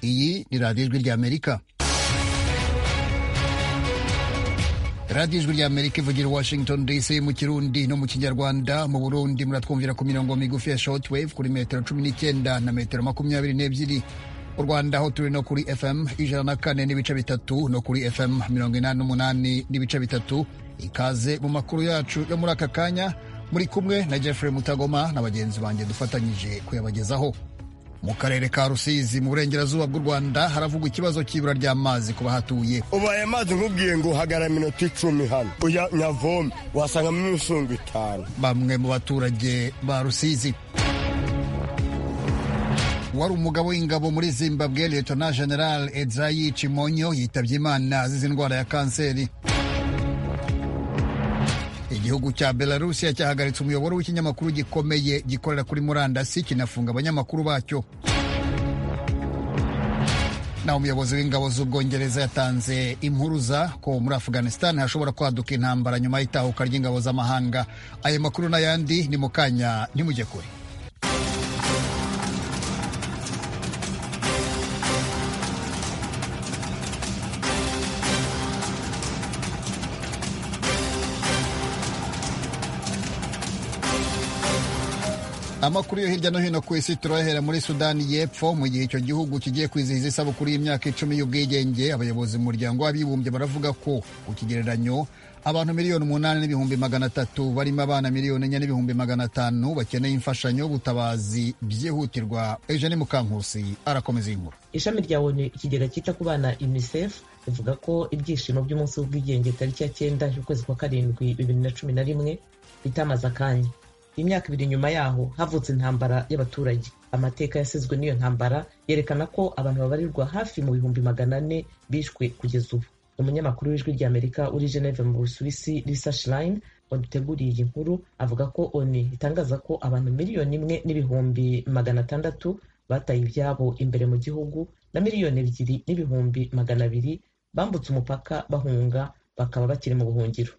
Radyo Izwi ry'Amerika radiyo ijwi ry'amerika ivugira i washington dc mu kirundi no mu kinyarwanda mu burundi muratwumvira ku mirongo migufi ya shortwave kuri metero cumi n'icyenda na metero makumyabiri n'ebyiri u rwanda aho turi no kuri fm ijana na kane n'ibice bitatu no kuri fm mirongo inani n'umunani n'ibice bitatu ikaze mu makuru yacu yo muri aka kanya muri kumwe na jeffrey mutagoma na bagenzi banjye dufatanyije kuyabagezaho mu karere ka rusizi mu burengerazuba bw'u rwanda haravugwa ikibazo cy'ibura ry'amazi ku bahatuye ubu aya mazi nkubwiye ngo hagara minota icumi hano uya nyavome wasangamo imisonga itanu bamwe mu baturage ba rusizi wari umugabo w'ingabo muri zimbabwe letona general edzayi cimonyo yitabye imana azize indwara ya kanseri igihugu cya belarusiya cyahagaritse umuyoboro w'ikinyamakuru gikomeye gikorera kuri murandasi kinafunga abanyamakuru bacyo naho umuyobozi w'ingabo z'ubwongereza yatanze impuruza ko muri afghanistan hashobora kwaduka intambara nyuma y'itahuka ry'ingabo z'amahanga ayo makuru n'ayandi ni mu kanya ntimujye kure amakuru yo hirya no hino ku isi turahera muri sudani y'epfo mu gihe icyo gihugu kigiye kwizihiza isabukuru y'imyaka icumi y'ubwigenge abayobozi mu muryango w'abibumbye baravuga ko ku kigereranyo abantu miliyoni umunani n'ibihumbi magana atatu barimo abana miliyoni enye n'ibihumbi magana atanu bakeneye imfashanyo y'ubutabazi byihutirwa eugene mukankusi arakomeza iyi nkuru ishami rya onu ikigega cyita ku bana unicef rivuga ko ibyishimo by'umunsi w'ubwigenge tariki ya cyenda y'ukwezi kwa karindwi bibiri na cumi na rimwe bitamaze akanya imyaka ibiri nyuma yaho havutse intambara y'abaturage amateka yasizwe n'iyo ntambara yerekana ko abantu babarirwa hafi mu bihumbi magana ane bishwe kugeza ubu umunyamakuru w'ijwi ry'amerika uri geneve mu busuwisi risa shirayini waduteguriye iyi nkuru avuga ko oni itangaza ko abantu miliyoni imwe n'ibihumbi magana atandatu bataye ibyabo imbere mu gihugu na miliyoni ebyiri n'ibihumbi magana abiri bambutse umupaka bahunga bakaba bakiri mu buhungiro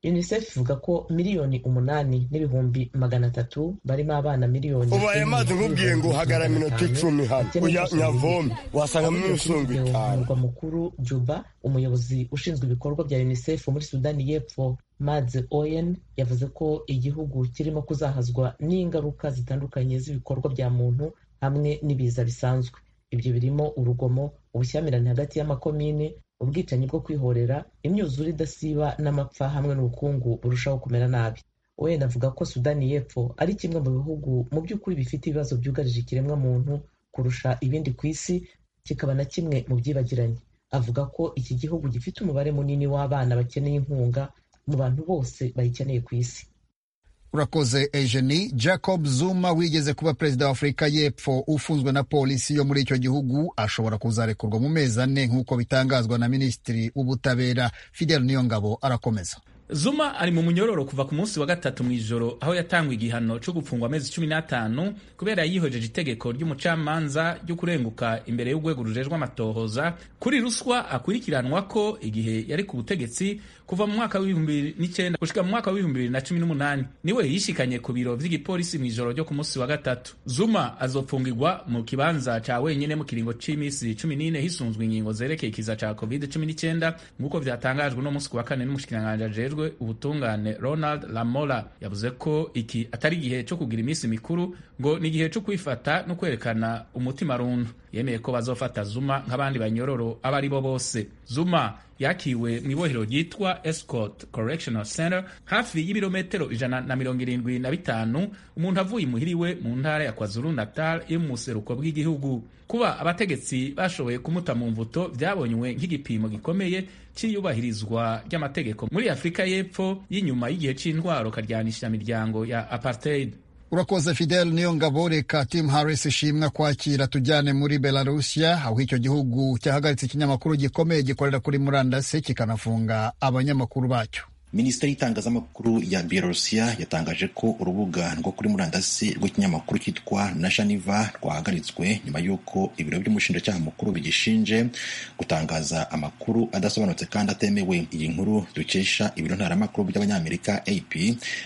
unicef ivuga ko miliyoni umunani n'ibihumbi magana atatu barimo abana miliyoni ubu aya mazi nkubwiye ngo hagara minota icumi hano uya nyavome wasangamo imisonga itanu umurwa mukuru juba umuyobozi ushinzwe ibikorwa bya unicef muri sudani y'epfo mads oyen yavuze ko igihugu kirimo kuzahazwa n'ingaruka zitandukanye z'ibikorwa bya muntu hamwe n'ibiza bisanzwe ibyo birimo urugomo ubushyamirane hagati y'amakomine ubwicanyi bwo kwihorera imyuzure idasiba n'amapfa hamwe n'ubukungu burushaho kumera nabi wenda avuga ko sudani y'epfo ari kimwe mu bihugu mu by'ukuri bifite ibibazo byugarije ikiremwamuntu kurusha ibindi ku isi kikaba na kimwe mu byibagiranye avuga ko iki gihugu gifite umubare munini w'abana bakeneye inkunga mu bantu bose bayikeneye ku isi urakoze ejeni jacob zuma wigeze kuba perezida wa afurika y'epfo ufunzwe na polisi yo muri icyo gihugu ashobora kuzarekurwa mu mezi ane nk'uko bitangazwa na minisitiri w'ubutabera fidel niyongabo arakomeza zuma ari mu munyororo kuva ku munsi wa gatatu mu ijoro aho yatangwa igihano cyo gufungwa amezi cumi n'atanu kubera yihojeje itegeko ry'umucamanza ryo kurenguka imbere y'urwego rujejwe amatohoza kuri ruswa akurikiranwa ko igihe yari ku butegetsi kuva mu mwaka w'ibihumbi n'icyenda gushika mu mwaka w'ibihumbi bibiri na cumi n'umunani niwe yishikanye ku biro vy'igipolisi mu ijoro ryo ku munsi wa gatatu zuma azofungirwa mu kibanza ca wenyene mu kiringo c'iminsi cumi n'ine hisunzwe ingingo zerekeye ikiza ca covid cumi n'icyenda nk'uko vyatangajwe no munsi ku wa kane n'umushikiranganji ajejwe ubutungane Ronald Lamola yavuze ko iki atari igihe cyo kugira iminsi mikuru ngo ni igihe cyo kwifata no kwerekana umutima rundu yemeye ko bazofata Zuma nk'abandi banyororo aba ari bo bose Zuma yakiwe mu ibohero ryitwa Escort Correctional Center hafi y'ibirometero ijana na mirongo irindwi na bitanu umuntu avuye imuhiriwe mu ntara ya KwaZulu Natal yo mu buseruko bw'igihugu kuba abategetsi bashoboye kumuta mu mvuto byabonywe nk'igipimo gikomeye cy'iyubahirizwa ry'amategeko muri Afurika y'Epfo y'inyuma y'igihe c'intwaro karyanisha miryango ya apartheid urakoze fidel niyo ngabo reka tim harris ishimwa kwakira tujyane muri belarusiya aho icyo gihugu cyahagaritse ikinyamakuru gikomeye gikorera kuri murandasi kikanafunga abanyamakuru bacyo minisiteri y'itangazamakuru ya byelorusiya yatangaje ko urubuga rwo kuri murandasi rw'ikinyamakuru cyitwa nashaniva rwahagaritswe nyuma y'uko ibiro by'umushinjacyaha mukuru bigishinje gutangaza amakuru adasobanutse kandi atemewe iyi nkuru dukesha ibiro ntaramakuru by'abanyamerika ap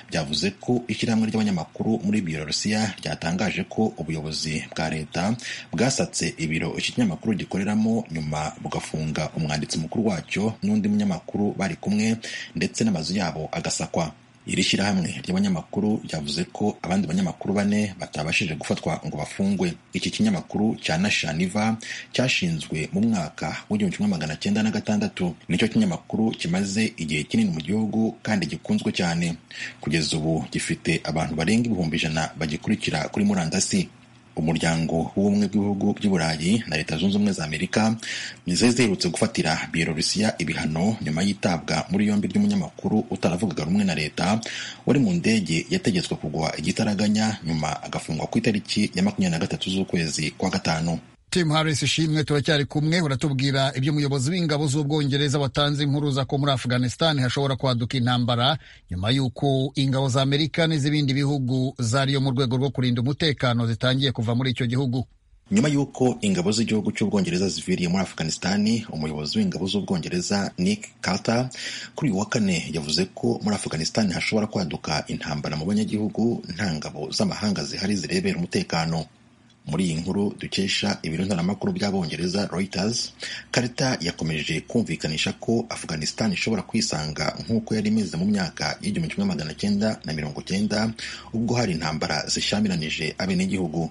byavuze ko ishyirahamwe ry'abanyamakuru muri byelorusiya ryatangaje ko ubuyobozi bwa leta bwasatse ibiro iki kinyamakuru gikoreramo nyuma bugafunga umwanditsi mukuru wacyo n'undi munyamakuru bari kumwe ndetse na amazu yabo agasakwa iri shyirahamwe ry'abanyamakuru ryavuze ko abandi banyamakuru bane batabashije gufatwa ngo bafungwe iki kinyamakuru cya nashaniva cyashinzwe mu mwaka w'igihumbi kimwe magana cyenda na gatandatu nicyo kinyamakuru kimaze igihe kinini mu gihugu kandi gikunzwe cyane kugeza ubu gifite abantu barenga ibihumbi ijana bagikurikira kuri murandasi umuryango w'ubumwe bw'ibihugu by'uburayi na leta zunze ubumwe za amerika nizo ziherutse gufatira byelorusiya ibihano nyuma y'itabwa muri yombi ry'umunyamakuru utaravugaga rumwe na leta wari mu ndege yategetswe kugwa igitaraganya nyuma agafungwa ku itariki ya makumyabiri na gatatu z'ukwezi kwa gatanu Tim Harris ishimwe turacyari kumwe uratubwira ibyo umuyobozi w'ingabo z'ubwongereza watanze impuruza ko muri Afghanistan hashobora kwaduka intambara nyuma y'uko ingabo za Amerika n'iz'ibindi bihugu zariyo mu rwego rwo kurinda umutekano zitangiye kuva muri icyo gihugu nyuma y'uko ingabo z'igihugu cy'ubwongereza ziviriye muri afghanistan umuyobozi w'ingabo z'ubwongereza nick carter kuri uyu wa kane yavuze ko muri afghanistan hashobora kwaduka intambara mu banyagihugu nta ngabo z'amahanga zihari zirebera umutekano muri iyi nkuru dukesha ibiro ntaramakuru by'abongereza reuters karita yakomeje kumvikanisha ko afghanistan ishobora kwisanga nk'uko yari imeze mu myaka y'igihumbi kimwe magana cyenda na mirongo cyenda ubwo hari intambara zishyamiranyije abenegihugu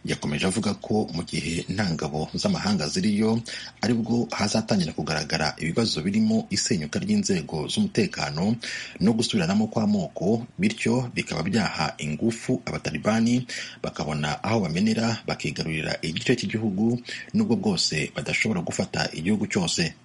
yakomeje avuga ko mu gihe nta ngabo z'amahanga ziriyo aribwo hazatangira kugaragara ibibazo birimo isenyuka ry'inzego z'umutekano no gusubiranamo kw'amoko bityo bikaba byaha ingufu abatalibani bakabona aho bamenera bakigarurira igice cy'igihugu nubwo bwose badashobora gufata igihugu cyose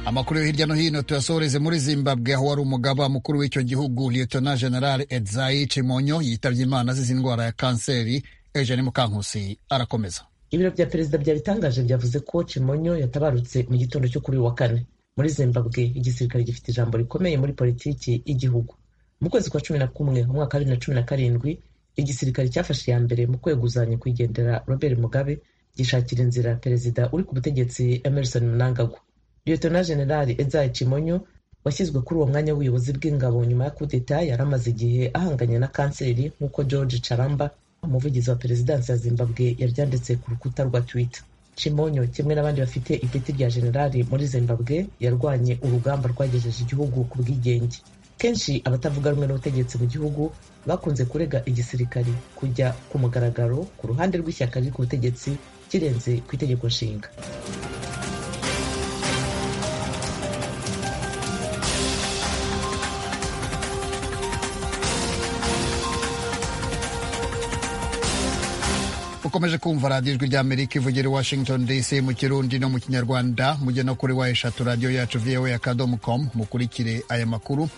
amakuru yo hirya no hino tuyasohoreze muri zimbabwe aho wari umugaba mukuru w'icyo gihugu liyetona generale edzayi cimonyo yitabye imana azize indwara ya kanseri eugene mukankusi arakomeza ibiro bya perezida byabitangaje byavuze ko cimonyo yatabarutse mu gitondo cyo kuri uyu wa kane muri zimbabwe igisirikare gifite ijambo rikomeye muri politiki y'igihugu mu kwezi kwa cumi na kumwe mu mwaka wa bibiri na cumi na karindwi igisirikare cyafashe iya mbere mu kweguzanya kwigendera robert mugabe gishakira inzira perezida uri ku butegetsi emerson mnangagwa liyetona generali edzayi cimonyo washyizwe kuri uwo mwanya w'ubuyobozi bw'ingabo nyuma ya kudeta yari amaze igihe ahanganye na kanseri nk'uko george caramba umuvugizi wa perezidansi ya zimbabwe yabyanditse ku rukuta rwa twitter cimonyo kimwe n'abandi bafite ipeti rya generali muri zimbabwe yarwanye urugamba rwagejeje igihugu ku bwigenge kenshi abatavuga rumwe n'ubutegetsi mu gihugu bakunze kurega igisirikari kujya ku mugaragaro ku ruhande rw'ishyaka riri ku butegetsi kirenze ku itegeko nshinga ukomeje kumva radiyo ijwi ry'amerika ivugira i washington dc mu kirundi no mu kinyarwanda mujye no kuri wa eshatu radiyo yacu voa ya kadomu komu mukurikire aya makuru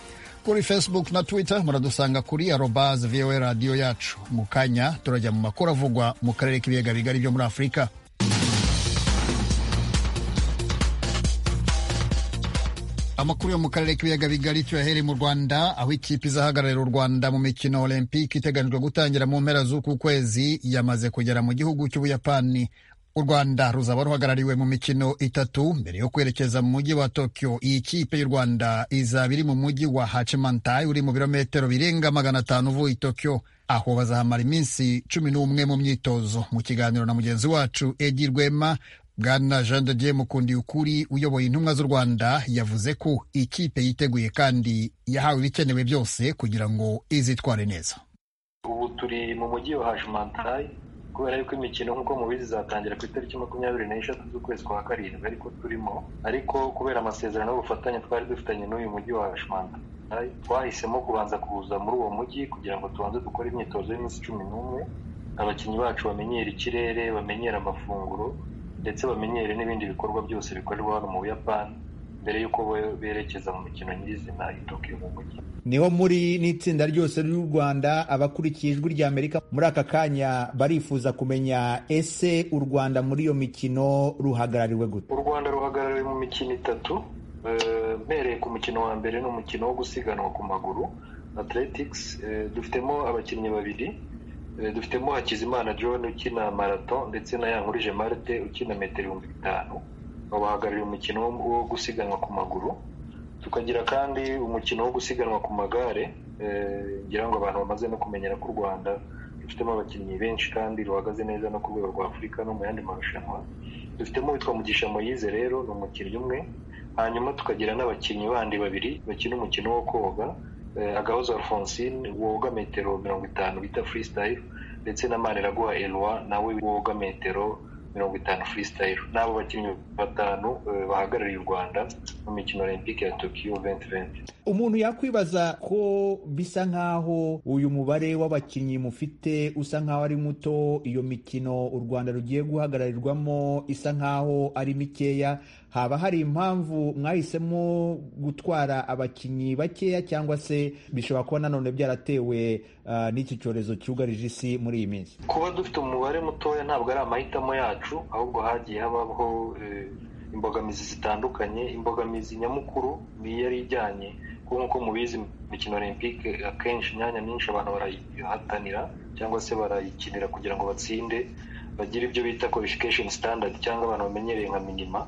kuri facebook na twitter muradusanga kuri arobaze voa radiyo yacu mu kanya turajya mu makuru avugwa mu karere k'ibiyaga bigari byo muri afurika amakuru yo mu karere k'ibiyaga bigari tuyahereye mu rwanda aho ikipe izahagararira u rwanda mu mikino olympique iteganyijwe gutangira mu mpera z'uku kwezi yamaze kugera mu gihugu cy'ubuyapani u rwanda ruzaba ruhagarariwe mu mikino itatu mbere yo kwerekeza mu mujyi wa tokyo iyi kipe y'u rwanda izaba iri mu mujyi wa hachimantai uri mu birometero birenga magana atanu uvuye i tokyo aho bazahamara iminsi cumi n'umwe mu myitozo mu kiganiro na mugenzi wacu edi rwema bwana jean de dieu mukundiyukuri uyoboye intumwa z'u rwanda yavuze ko ikipe yiteguye kandi yahawe ibikenewe byose kugira ngo izitware neza ubu turi mu mujyi wa hajimantayi kubera yuko imikino nk'uko mubizi izatangira ku itariki makumyabiri n'eshatu z'ukwezi kwa karindwi ariko turimo ariko kubera amasezerano y'ubufatanye twari dufitanye n'uyu mujyi wa hajimantayi twahisemo kubanza kuza muri uwo mujyi kugira ngo tubanze dukore imyitozo y'iminsi cumi n'umwe abakinnyi bacu bamenyere ikirere bamenyere amafunguro ndetse bamenyere n'ibindi bikorwa byose bikorerwa hano mu buyapani mbere y'uko berekeza mu mikino nyirizina i tokiyo mu mujyi niho muri n'itsinda ryose ry'u rwanda abakurikiye ijwi rya amerika muri aka kanya barifuza kumenya ese u rwanda muri iyo mikino ruhagarariwe gute u rwanda ruhagarariwe mu mikino itatu mbereye ku mukino wa mbere ni umukino wo gusiganwa ku maguru athletics dufitemo abakinnyi babiri dufitemo hakizimana john ukina marato ndetse na yankurije marite ukina metero ibihumbi bitanu babahagarariye umukino wo gusiganwa ku maguru tukagira kandi umukino wo gusiganwa ku magare ngira ngo abantu bamaze no kumenyera ko u rwanda rufitemo abakinnyi benshi kandi ruhagaze neza no ku rwego rwa afurika no mu yandi marushanwa dufitemo witwa mugisha moyize rero ni umukinnyi umwe hanyuma tukagira n'abakinnyi bandi babiri bakina umukino wo koga agahozo alphonsine woga metero mirongo itanu bita freestyle ndetse na maniraguha eloi nawe woga metero mirongo itanu freestyle n'abo bakinnyi batanu bahagarariye u rwanda mu mikino olympique ya tokiyo 2020 umuntu yakwibaza ko bisa nk'aho uyu mubare w'abakinnyi mufite usa nk'aho ari muto iyo mikino u rwanda rugiye guhagararirwamo isa nk'aho ari mikeya haba hari impamvu mwahisemo gutwara abakinnyi bakeya cyangwa se bishobora kuba nanone byaratewe uh, n'iki cyorezo cyugarije isi muri iyi minsi kuba dufite umubare mutoya ntabwo ari amahitamo yacu ahubwo hagiye habaho eh, imbogamizi zitandukanye imbogamizi nyamukuru ni yari ijyanye kuko nk'uko mubizi imikino olympique akenshi imyanya myinshi abantu barayihatanira cyangwa se barayikinira kugira ngo batsinde bagire ibyo bita qualification standard cyangwa abantu bamenyereye nka minima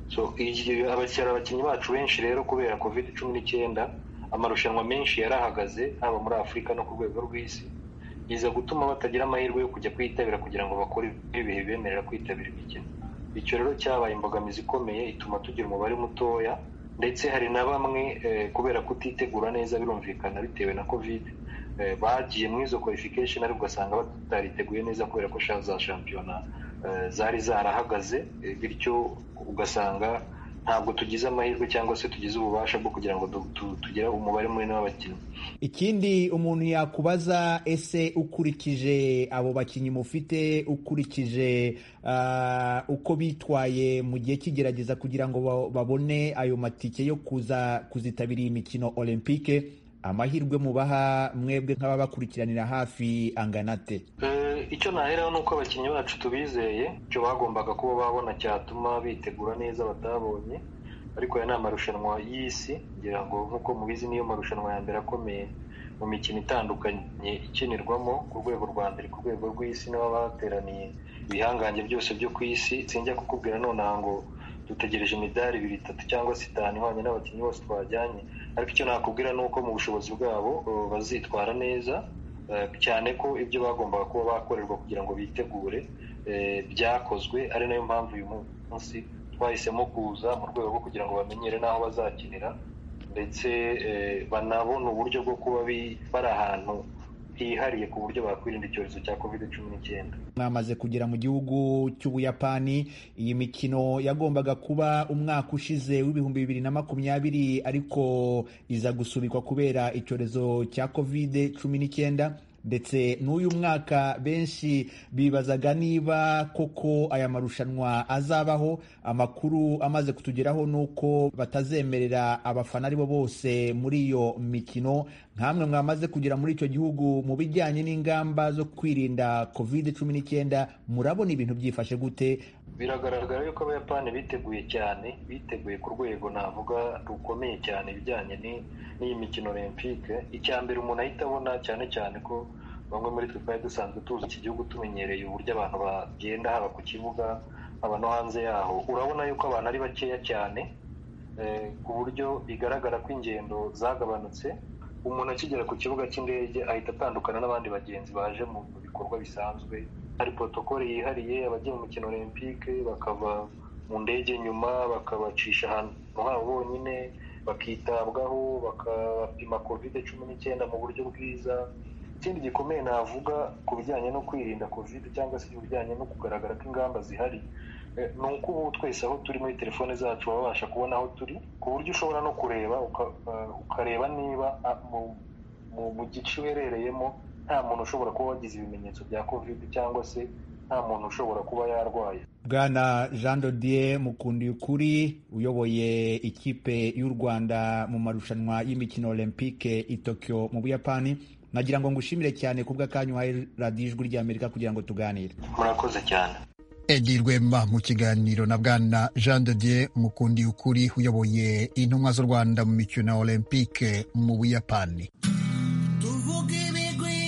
so abakiriya abakinnyi bacu benshi rero kubera covid cumi n'icyenda amarushanwa menshi yarahagaze haba muri afurika no ku rwego rw'isi biza gutuma batagira amahirwe yo kujya kwitabira kugira ngo bakore ibihe bibemerera kwitabira imikino icyo rero cyabaye imbogamizi ikomeye ituma tugira umubare mutoya ndetse hari na bamwe kubera kutitegura neza birumvikana bitewe na kovide bagiye muri izo qualification ariko ugasanga batariteguye neza kubera ko za shampiyona zari zarahagaze bityo ugasanga ntabwo tugize amahirwe cyangwa se tugize ububasha bwo kugira ngo tugire umubare munini w'abakinnyi ikindi umuntu yakubaza ese ukurikije abo bakinnyi mufite ukurikije uh, uko bitwaye mu gihe cy'igerageza kugira ngo babone ayo matike yo kuza kuzitabira iyi mikino olympique amahirwe mubaha mwebwe nk'ababakurikiranira hafi anganate icyo naheraho ni uko abakinnyi bacu tubizeye icyo bagombaga kuba babona cyatuma bitegura neza batabonye ariko aya ni amarushanwa y'isi ngira ngo nk'uko mubizi niyo marushanwa ya mbere akomeye mu mikino itandukanye ikinirwamo ku rwego rwa mbere ku rwego rw'isi n'abateraniye ibihangange byose byo ku isi sinjya kukubwira nonaha ngo dutegereje imidari ibiri itatu cyangwa se itanu ihwanye n'abakinnyi bose twajyanye ariko icyo nakubwira ni uko mu bushobozi bwabo bazitwara neza cyane ko ibyo bagombaga kuba bakorerwa kugira ngo bitegure byakozwe ari nayo mpamvu uyu munsi twahisemo kuza mu rwego rwo kugira ngo bamenyere n'aho bazakinira ndetse banabona uburyo bwo kuba bari ahantu hihariye ku buryo bakwirinda icyorezo cya covid cumi n'icyenda mwamaze kugera mu gihugu cy'ubuyapani iyi mikino yagombaga kuba umwaka ushize w'ibihumbi bibiri na makumyabiri ariko iza gusubikwa kubera icyorezo cya covid cumi n'icyenda ndetse n'uyu mwaka benshi bibazaga niba koko aya marushanwa azabaho amakuru amaze kutugeraho ni uko batazemerera abafana aribo bose muri iyo mikino nkamwe mwamaze kugera muri icyo gihugu mu bijyanye n'ingamba zo kwirinda covid cumi n'icyenda murabona ibintu byifashe gute biragaragara yuko abayapani biteguye cyane biteguye ku rwego navuga rukomeye cyane ibijyanye n'iyi mikino olympique icya mbere umuntu ahita abona cyane cyane ko bamwe muri twe twari dusanzwe tuzi iki gihugu tumenyereye uburyo abantu bagenda haba ku kibuga haba no hanze yaho urabona yuko abantu ari bakeya cyane ku buryo bigaragara ko ingendo zagabanutse umuntu akigera ku kibuga cy'indege ahita atandukana n'abandi bagenzi baje mu bikorwa bisanzwe hari protokole yihariye abagiye mu mukino olympique bakava mu ndege nyuma bakabacisha ahantu habo bonyine bakitabwaho bakapima kovide cumi n'icyenda mu buryo bwiza ikindi gikomeye navuga ku bijyanye no kwirinda kovide cyangwa se ibijyanye no kugaragara ko ingamba zihari ni uko ubu twese aho turi muri telefone zacu babasha kubona aho turi ku buryo ushobora no kureba ukareba niba mu gice uherereyemo nta muntu ushobora kuba wagize ibimenyetso bya covid cyangwa se nta muntu ushobora kuba yarwaye bwana jean dodier mukundiye ukuri uyoboye ikipe y'u rwanda mu marushanwa y'imikino olympique i tokyo mu buyapani nagira ngo ngushimire cyane kubw'akanya uhaye radiyo ijwi ry'amerika kugira ngo tuganire murakoze cyane edi rwema mu kiganiro na bwana jean de dieu mukundi ukuri uyoboye intumwa z'u rwanda mu mikino olympique mu buyapani tuvuge ibigwi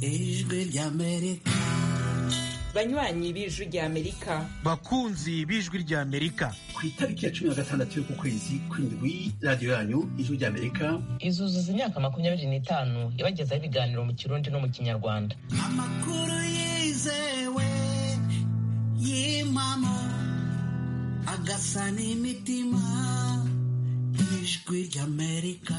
ijwi ry'amerika banywanyi b'ijwi ry'amerika bakunzi b'ijwi ry'amerika ku itariki ya cumi na gatandatu y'uku kwezi kw'indwi radiyo yanyu ijwi ry'amerika izuzuza imyaka makumyabiri n'itanu yabagezaho ibiganiro mu kirundi no mu kinyarwanda amakuru yizewe y'impamo agasa n'imitima ijwi ry'amerika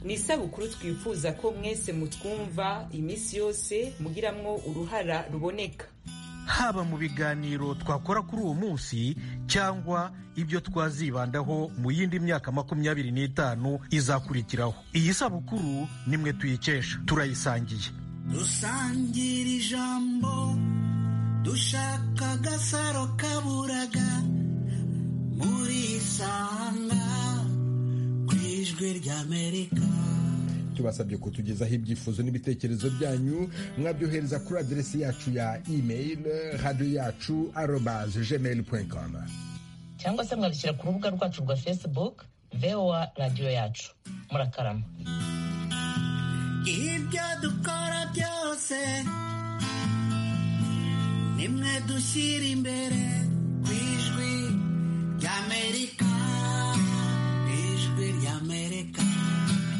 ni isabukuru twifuza ko mwese mutwumva iminsi yose mugiramwo uruhara ruboneka haba mu biganiro twakora kuri uwo munsi cyangwa ibyo twazibandaho mu yindi myaka makumyabiri n'itanu izakurikiraho iyi sabukuru nimwe tuyikesha turayisangiye dusangira ijambo dushaka agasaro kaburaga murisanga ku ijwi ry'amerika tubasabye kutugezaho ibyifuzo n'ibitekerezo byanyu mwabyohereza kuri aderesi yacu ya email radiyo yacu arobaze gmail com cyangwa se mwabishyira ku rubuga rwacu rwa facebook voa radiyo yacu murakarama ibyo dukora byose nimwe dushyira imbere ku ijwi ry'amerika ijwi ry'amerika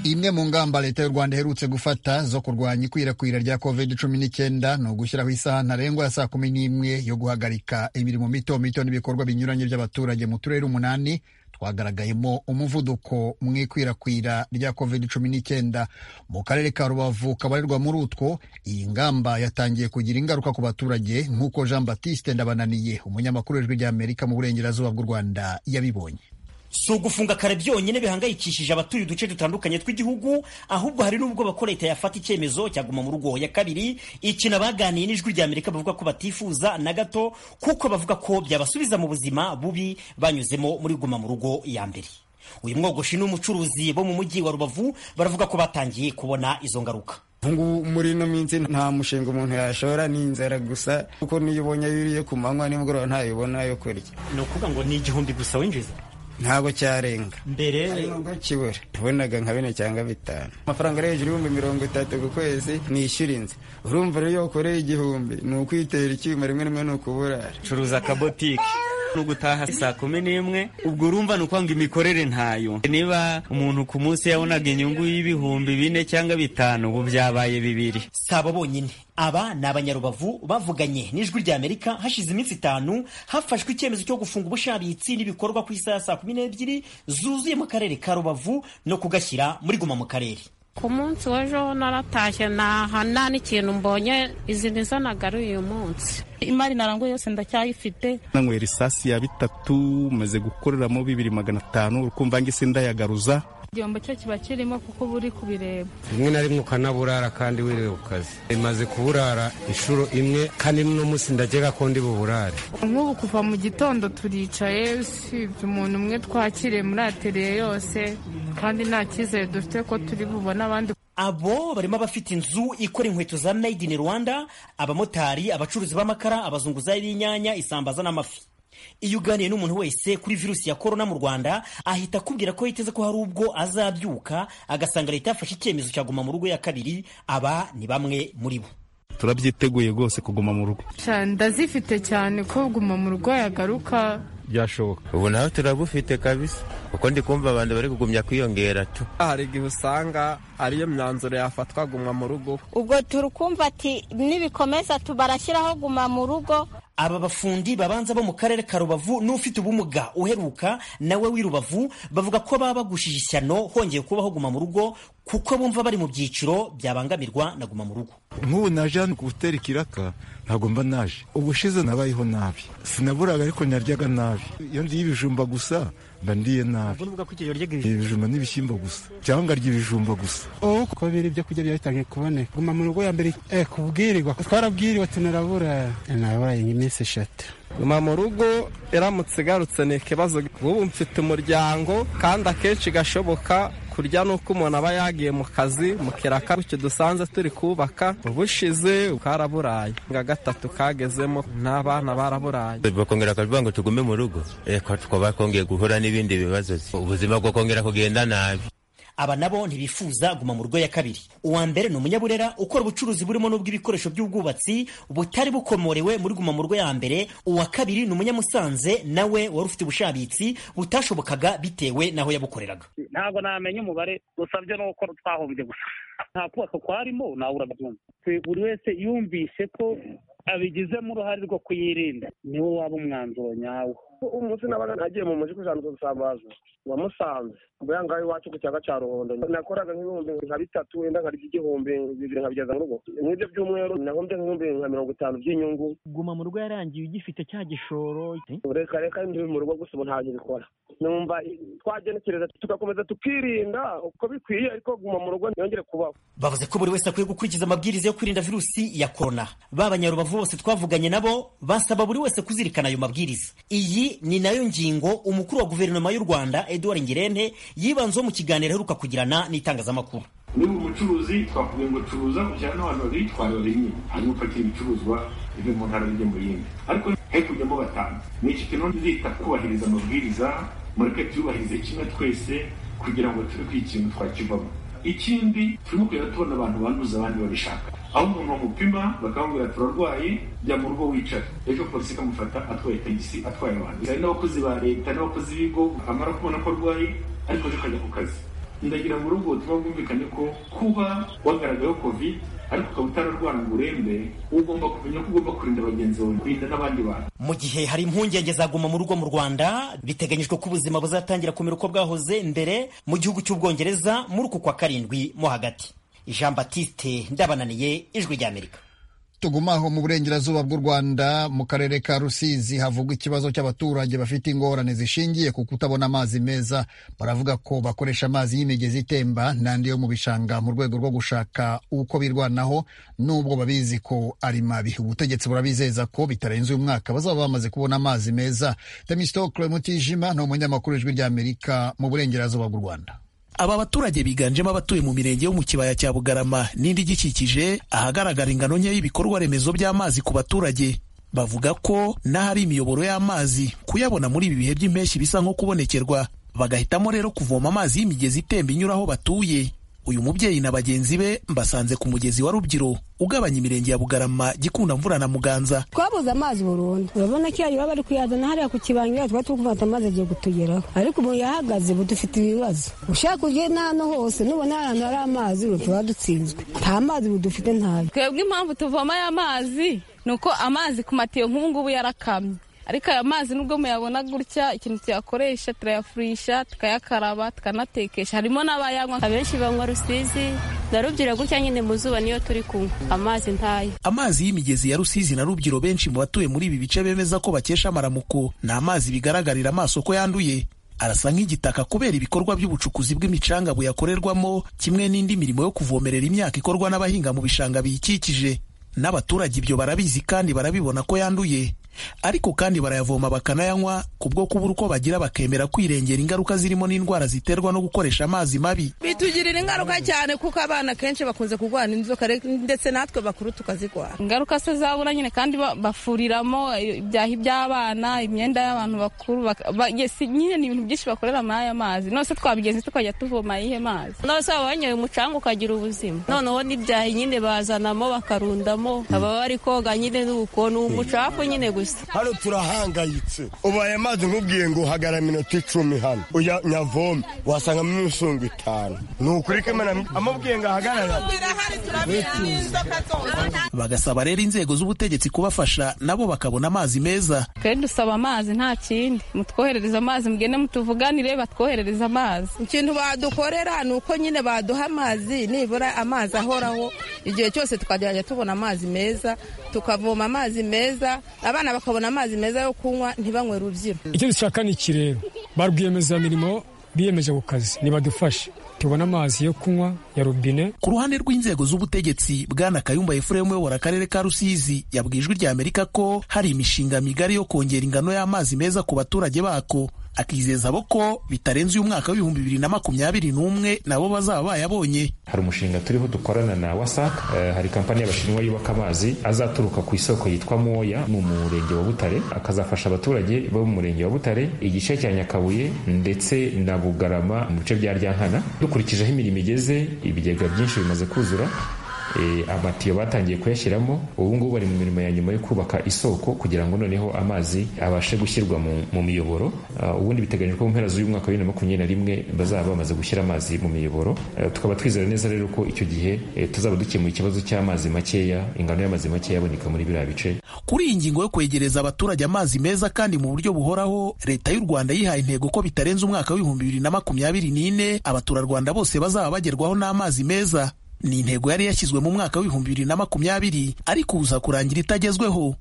imwe mu ngamba leta y'u rwanda iherutse gufata zo kurwanya ikwirakwira rya covid cumi n'icyenda ni ugushyiraho isaha ntarengwa ya saa kumi n'imwe yo guhagarika imirimo mito mito n'ibikorwa binyuranye by'abaturage mu turere umunani twagaragayemo umuvuduko mu ikwirakwira rya covid cumi n'icyenda mu karere ka rubavu kabarirwa muri utwo iyi ngamba yatangiye kugira ingaruka ku baturage nk'uko jean batiste ndabananiye umunyamakuru w'ijwi ry'amerika mu burengerazuba bw'u rwanda yabibonye si ugufunga kare byonyine bihangayikishije abatuye uduce dutandukanye tw'igihugu ahubwo hari n'ubwo bakora leta yafata icyemezo cyaguma mu rugo ya kabiri ikintu abaganiye n'ijwi rya amerika bavuga ko batifuza na gato kuko bavuga ko byabasubiza mu buzima bubi banyuzemo muri guma mu rugo ya mbere uyu mwogoshi n'umucuruzi bo mu mujyi wa rubavu baravuga ko batangiye kubona izo ngaruka ubungubu muri ino minsi nta mushinga umuntu yashora ni inzara gusa kuko niyo ubonye yuriye ku manywa nimugoroba ntayibona yo kurya ni ukuvuga ngo ni igihumbi gusa winjiza ntabwo cyarenga mbere nubwo kibura tubonaga nka bine cyangwa bitanu amafaranga ari hejuru y'ibihumbi mirongo itatu ku kwezi nishyura inzu urumva rero iyo ukoreye igihumbi ni ukwitera icyuma rimwe rimwe ni ukuburara curuza akabotike ni ugutaha saa kumi n'imwe ubwo urumva ni ukwanga imikorere ntayo niba umuntu ku munsi yabonaga inyungu y'ibihumbi bine cyangwa bitanu ubu byabaye bibiri si abo bonyine aba ni abanyarubavu bavuganye n'ijwi rya amerika hashize iminsi itanu hafashwe icyemezo cyo gufunga ubushabitsi n'ibikorwa ku isaha saa kumi n'ebyiri zuzuye mu karere ka rubavu no kugashyira muri guma mu karere ku munsi w'ejo naratashye ntaha nta n'ikintu mbonye izi ni zo nagaruye uyu munsi imari narangwa yose ndacyayifite nanywera isasi ya bitatu maze gukoreramo bibiri magana atanu urukumva ngise ndayagaruza igihombo cyo kiba kirimo kuko uba uri kubireba rimwe na rimwe ukanaburara kandi wirewe ku kazi imaze kuburara inshuro imwe kandi n'uno munsi ndakeka ko ndi buburare nk'ubu kuva mu gitondo turicaye usibye umuntu umwe twakiriye muri ateriye yose kandi nta cyizere dufite ko turi bubone abandi abo barimo abafite inzu ikora inkweto za made in rwanda abamotari abacuruzi b'amakara abazunguzayi b'inyanya isambaza n'amafi iyo uganiye n'umuntu wese kuri virusi ya korona mu rwanda ahita akubwira ko yiteze ko hari ubwo azabyuka agasanga leta yafashe icyemezo cyaguma mu rugo ya kabiri aba ni bamwe muri bo turabyiteguye rwose kuguma mu rugo ndazifite cyane ko guma mu rugo yagaruka byashoboka ubu naho turabufite kabisa kuko ndi kumva abantu bari kugumya kwiyongera tu hari igihe usanga ariyo myanzuro yafatwa guma mu rugo ubwo turi kumva ati nibikomeza tubarashyiraho guma mu rugo aba bafundi babanza bo mu karere ka rubavu n'ufite ubumuga uheruka nawe w'i rubavu bavuga ko baba bagushije ishyano hongeye kubaho guma mu rugo kuko bumva bari mu byiciro byabangamirwa na guma mu rugo nk'ubu naje hano ku gutera ikiraka ntabwo mba naje ubushize nabayeho nabi sinaburaga ariko naryaga nabi iyo ndiye ibijumba gusa mba ndiye nabi ibijumba n'ibishyimbo gusa cyangwa ngarya ibijumba gusa ubu kuko biri ibyo kurya byatangiye kuboneka guma mu rugo ya mbere kubwirirwa twarabwiriwe tunarabura naburaye nyine iminsi eshatu guma mu rugo iramutse igarutse ni ikibazo ubu mfite umuryango kandi akenshi gashoboka kurya ni uko umuntu aba yagiye mu kazi mu kiraka icyo dusanze turi kubaka ubushize karaburaye nka gatatu kagezemo n'abana baraburaye bakongera akavuga ngo tugume mu rugo reka tukaba twongeye guhura n'ibindi bibazo ubuzima bwo kongera kugenda nabi aba nabo ntibifuza guma mu rugo ya kabiri uwa mbere ni umunyaburera ukora ubucuruzi burimo n'ubw'ibikoresho by'ubwubatsi butari bukomorewe muri guma mu rugo ya mbere uwa kabiri ni umunyamusanze nawe wari ufite ubushabitsi butashobokaga bitewe n'aho yabukoreraga ntabwo namenya umubare dusabye n'uko twahombye gusa nta kubaka kwarimo nawe urabyumva buri wese yumvise ko abigizemo uruhare rwo kuyirinda niwo waba umwanzuro nyawo umunsi n'abana nagiye mu mujyi kujanduza ubusambaza wamusanze mbuya ngaho iwacu ku kiyaga cya ruhondo nakoraga nk'ibihumbi nka bitatu wenda nkarya igihumbi bibiri nkabigeza mu rugo nk'ibyo by'umweru nahombye nk'ibihumbi nka mirongo itanu by'inyungu guma mu rugo yarangiye ugifite cya gishoro reka reka ndi mu rugo gusa ubu ntabyo bikora numva twagenekereza tugakomeza tukirinda uko bikwiye ariko guma mu rugo ntiyongere kubaho bavuze ko buri wese akwiye gukurikiza amabwiriza yo kwirinda virusi ya korona b'abanyarubavu bose twavuganye nabo basaba buri wese kuzirikana ayo mabwiriza iyi ni nayo ngingo umukuru wa guverinoma y'u rwanda eduard ngirente yibanzeho mu kiganiro aheruka kugirana n'itangazamakuru muri ubu bucuruzi twavuga ngo curuza ujyana n'abantu babiri twari babiri hanyuma upakira ibicuruzwa bive mu ntara bijya mu yindi ariko hekujyamo batanu ni ikintu nzita kubahiriza amabwiriza mureke tuyubahirize kimwe twese kugira ngo tube ikintu twakivamo ikindi turimo kugenda tubona abantu banduza abandi babishaka aho umuntu bamupima bakamubwira turarwaye jya mu rugo wicara ejo polisi ikamufata atwaye tagisi atwaye abantu hari n'abakozi ba leta n'abakozi b'ibigo amara kubona ko arwaye ariko ejo akajya ku kazi ndagira mu rugo ubutumwa bwumvikane ko kuba wagaragayeho covid ariko ukaba utararwara ngo urembe ugomba kumenya ko ugomba kurinda bagenzi bawe kurinda n'abandi bantu mu gihe hari impungenge zaguma mu rugo mu rwanda biteganyijwe ko ubuzima buzatangira kumera uko bwahoze mbere mu gihugu cy'ubwongereza muri uku kwa karindwi mo hagati jean batiste ndabananiye ijwi ry'amerika tugumaho mu burengerazuba bw'u rwanda mu karere ka rusizi havugwa ikibazo cy'abaturage bafite ingorane zishingiye ku kutabona amazi meza baravuga ko bakoresha amazi y'imigezi itemba n'andi yo mu bishanga mu rwego rwo gushaka uko birwanaho n'ubwo babizi ko ari mabi ubutegetsi burabizeza ko bitarenze uyu mwaka bazaba bamaze kubona amazi meza temistokle mutijima ni umunyamakuru ijwi ry'amerika mu burengerazuba bw'u rwanda aba baturage biganjemo abatuye mu mirenge yo mu kibaya cya bugarama n'indi igikikije ahagaragara ingano nke y'ibikorwa remezo by'amazi ku baturage bavuga ko n'ahari imiyoboro y'amazi kuyabona muri ibi bihe by'impeshyi bisa nko kubonekerwa bagahitamo rero kuvoma amazi y'imigezi itemba inyura aho batuye uyu mubyeyi na bagenzi be mbasanze ku mugezi wa Rubyiru ugabanya imirenge ya Bugarama Gikunda Mvura na Muganza twabuze amazi burundu urabona ko iyo bari kuyazana hariya ku kibanga twari turi gufata amazi agiye kutugeraho ariko ubu yahagaze ubu dufite ibibazo ushaka uje n'ahantu hose nubona ahantu hari amazi tuba dutsinzwe nta mazi ubu dufite ntayo twebwe impamvu tuvoma aya mazi ni uko amazi ku matiyo nk'ubu ngubu yarakamye ariko aya mazi nubwo muyabona gutya ikintu tuyakoresha turayafurisha tukayakaraba tukanatekesha harimo n'abayanywa abenshi banywa rusizi na rubyiro gutya nyine mu zuba niyo turi kunywa amazi ntayo amazi y'imigezi ya rusizi na rubyiro benshi mu batuye muri ibi bice bemeza ko bakesha amaramuko ni amazi bigaragarira amaso ko yanduye arasa nk'igitaka kubera ibikorwa by'ubucukuzi bw'imicanga buyakorerwamo kimwe n'indi mirimo yo kuvomerera imyaka ikorwa n'abahinga mu bishanga biyikikije n'abaturage ibyo barabizi kandi barabibona ko yanduye ariko kandi barayavoma bakanayanywa kubwo kubura uko bagira bakemera kwirengera ingaruka zirimo n'indwara ziterwa no gukoresha amazi mabi bitugirira ingaruka cyane kuko abana kenshi bakunze kurwara inzoka ndetse natwe bakuru tukazirwara ingaruka se zabura nyine kandi bafuriramo ibyaha iby'abana imyenda y'abantu bakuru nyine ni ibintu byinshi bakorera muri aya mazi nose twabigenzi tukajya tuvoma ayihe mazi nose baba banyoye umucanga ukagira ubuzima noneho n'ibyaha nyine bazanamo bakarundamo baba bari koga nyine n'uko ni umucafu nyine gusa hano turahangayitse ubu aya mazi nkubwiye ngo hagara minota icumi hano uya nyavome wasangamo imisongo itanu ni ukuri ko amubwiye ngo ahagarara bagasaba rero inzego z'ubutegetsi kubafasha nabo bakabona amazi meza kandi dusaba amazi nta kindi mutwoherereza amazi mugende mutuvuganire batwoherereza amazi ikintu badukorera ni uko nyine baduha amazi nibura amazi ahoraho igihe cyose tukagerageza tubona amazi meza tukavoma amazi meza abana bakabona amazi meza yo kunywa ntibanywe rubyiro icyo dushaka ni iki rero ba rwiyemezamirimo biyemeje ku kazi nibadufashe tubona amazi yo kunywa ya robine ku ruhande rw'inzego z'ubutegetsi bwana kayumba efuremu uyobora akarere ka rusizi yabwiye ijwi ry'amerika ko hari imishinga migari yo kongera ingano y'amazi meza ku baturage bako akizeza abo ko bitarenze uyu mwaka w'ibihumbi bibiri na makumyabiri n'umwe nabo bazaba bayabonye hari umushinga turiho dukorana na wasac hari kampani y'abashinwa yubaka amazi azaturuka ku isoko yitwa moya mu murenge wa butare akazafasha abaturage bo mu murenge wa butare igice cya nyakabuye ndetse na bugarama mu bice bya ryankana dukurikije aho imirimo igeze ibigega byinshi bimaze kuzura amatiyo batangiye kuyashyiramo ubu ngubu bari mu mirimo ya nyuma yo kubaka isoko kugira ngo noneho amazi abashe gushyirwa mu miyoboro ubundi biteganyijwe mu mpera z'uyu mwaka wa bibiri na makumyabiri na rimwe bazaba bamaze gushyira amazi mu miyoboro tukaba twizera neza rero ko icyo gihe tuzaba dukemuye ikibazo cy'amazi makeya ingano y'amazi makeya aboneka muri biriya bice kuri iyi ngingo yo kwegereza abaturage amazi meza kandi mu buryo buhoraho leta y'u rwanda yihaye intego ko bitarenze umwaka w'ibihumbi bibiri na makumyabiri n'ine abaturarwanda bose bazaba bagerwaho n'amazi meza ni intego yari yashyizwe mu mwaka w'ibihumbi bibiri na makumyabiri ariko uza kurangira itagezweho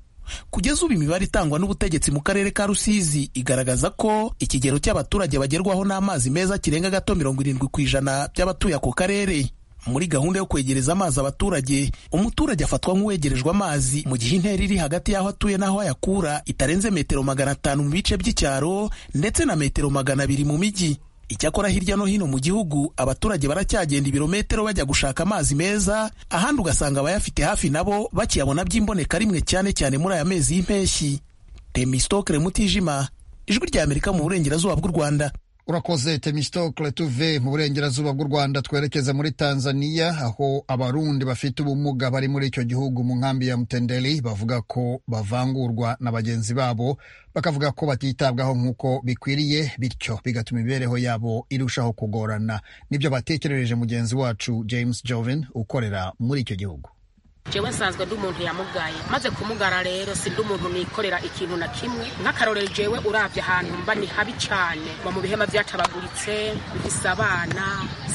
kugeza ubu imibare itangwa n'ubutegetsi mu karere ka rusizi igaragaza ko ikigero cy'abaturage bagerwaho n'amazi meza kirenga gato mirongo irindwi ku ijana by'abatuye ako karere muri gahunda yo kwegereza amazi abaturage umuturage afatwa nk'uwegerejwe amazi mu gihe intera iri hagati y'aho atuye n'aho ayakura itarenze metero magana atanu mu bice by'icyaro ndetse na metero magana abiri mu mijyi icyakora hirya no hino mu gihugu abaturage baracyagenda ibirometero bajya gushaka amazi meza ahandi ugasanga abayafite hafi nabo bakiyabona by'imboneka rimwe cyane cyane muri aya mezi y'impeshyi temistokere mutijima ijwi rya amerika mu burengerazuba bw'u rwanda urakoze temistokere tuve mu burengerazuba bw'u rwanda twerekeza muri tanzania aho abarundi bafite ubumuga bari muri icyo gihugu mu nkambi ya mutendeli bavuga ko bavangurwa na bagenzi babo bakavuga ko batitabwaho nk'uko bikwiriye bityo bigatuma imibereho yabo irushaho kugorana nibyo batekerereje mugenzi wacu james joven ukorera muri icyo gihugu jewe nsanzwe ndi umuntu yamugaye maze kumugara rero si ndi umuntu nikorera ikintu na kimwe nk'akarorero jewe urabye ahantu mba ni habi cyane mba mu bihema byatabaguritse mfise abana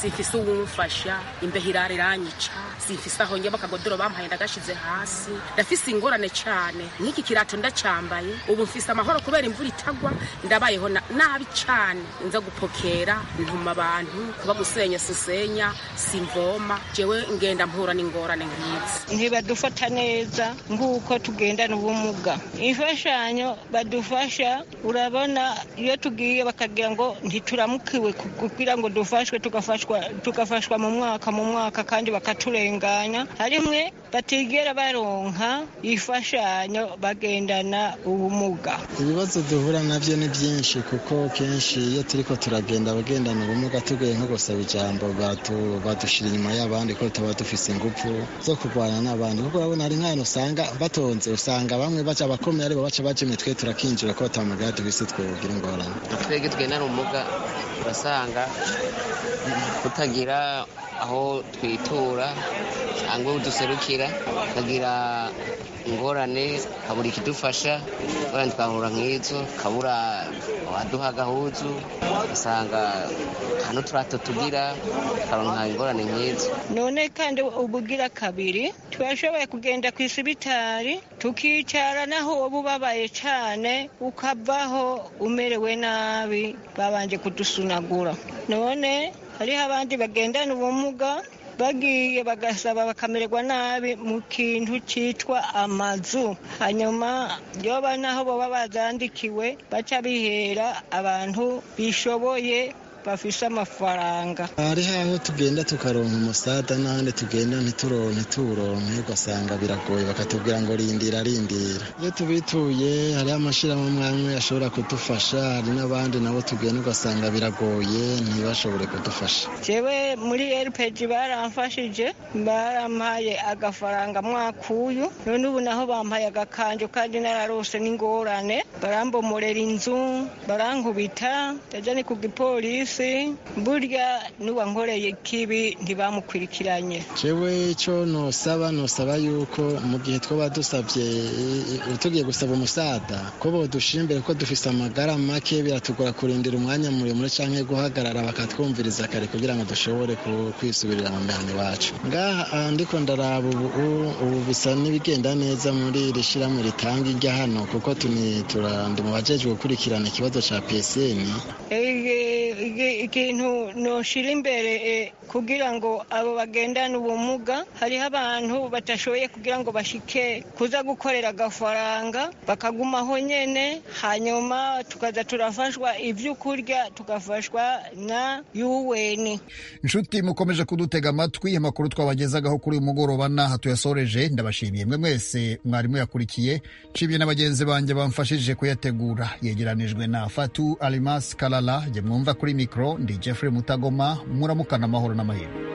simfise uwumfasha imbeho irara iranyica simfise aho njye bakagodoro bampaye ndagashize hasi ndafise ingorane cyane nk'iki kirato ndacyambaye ubu mfise amahoro kubera imvura itagwa ndabayeho nabi cyane nza gupokera ntuma abantu kuba gusenya sisenya simvoma jewe ngenda mpura n'ingorane nk'izi ntibadufata neza nk'uko tugendana ubumuga imfashanyo badufasha urabona iyo tugiye bakagira ngo ntituramukiwe kugira ngo dufashwe tugafashwa tugafashwa mu mwaka mu mwaka kandi bakaturenganya harimwe batigera baronka imfashanyo bagendana ubumuga ibibazo duhura nabyo ni byinshi kuko kenshi iyo turiko turagenda abagendana ubumuga tugiye nko gusaba ijambo badushyira inyuma y'abandi ko tuba dufise ingufu zo kurwana abantu kuko urabona hari nk'ahantu usanga batonze usanga bamwe baca abakomeye aribo baca baca imitwe turakinjira ko batamugara tubise twebabwira ingorane twebwe twenara ubumuga urasanga tutagira aho twitura cyangwa duserukira tukagira ingorane kabura ikidufasha ingorane twahura nk'izo kabura abaduha agahuzu ugasanga hano turato tugira tukaronka ingorane nk'izo none kandi ubugira kabiri twashoboye kugenda ku isibitari tukicara naho uba ubabaye cyane ukavaho umerewe nabi babanje kudusunagura none hariho abandi bagendana ubumuga bagiye bagasaba bakamererwa nabi mu kintu cyitwa amazu hanyuma yoba naho baba bazandikiwe baca bihera abantu bishoboye bafise amafaranga hariho aho tugenda tukaronka umusada n'ahandi tugenda ntituronke turonke ugasanga biragoye bakatubwira ngo rindira rindira iyo tubituye hariho amashyirahamwe amwe ashobora kudufasha hari n'abandi nabo tugenda ugasanga biragoye ntibashobore kudufasha jewe muri rpg baramfashije barampaye agafaranga mwakuyu none ubu naho bampaye agakanju kandi nararose n'ingorane barambomorera inzu barankubita ndaja ni ku gipolisi polisi burya n'uwankoreye ikibi ntibamukurikiranye jewe ico nosaba nosaba yuko mu gihe twaba dusabye tugiye gusaba umusada ko bodushimbire ko dufise amagara make biratugora kurindira umwanya muremure canke guhagarara bakatwumviriza kare kugira ngo dushobore kwisubirira mu mihana iwacu ngaha ndiko ndaraba ubu ubu bisa n'ibigenda neza muri iri shirahamwe ritanga irya hano kuko tuni turandi mu bajejwe gukurikirana ikibazo ca psn Igi- ikintu noshira imbere eh, kugira ngo abo bagendana ubumuga hariho abantu batashoboye kugira ngo bashike kuza gukorera agafaranga bakagumaho nyene hanyuma tukaza turafashwa ibyo kurya tugafashwa na UN inshuti mukomeje kudutega amatwi amakuru twabagezagaho kuri uyu mugoroba n'aha tuyasoreje ndabashimiye mwe mwese mwarimu yakurikiye nshimiye na bagenzi banjye bamfashije kuyategura yegeranijwe na fatu alimas kalala jye mwumva kuri mikoro ndi jeffrey mutagoma muramukana amahoro n'amahirwe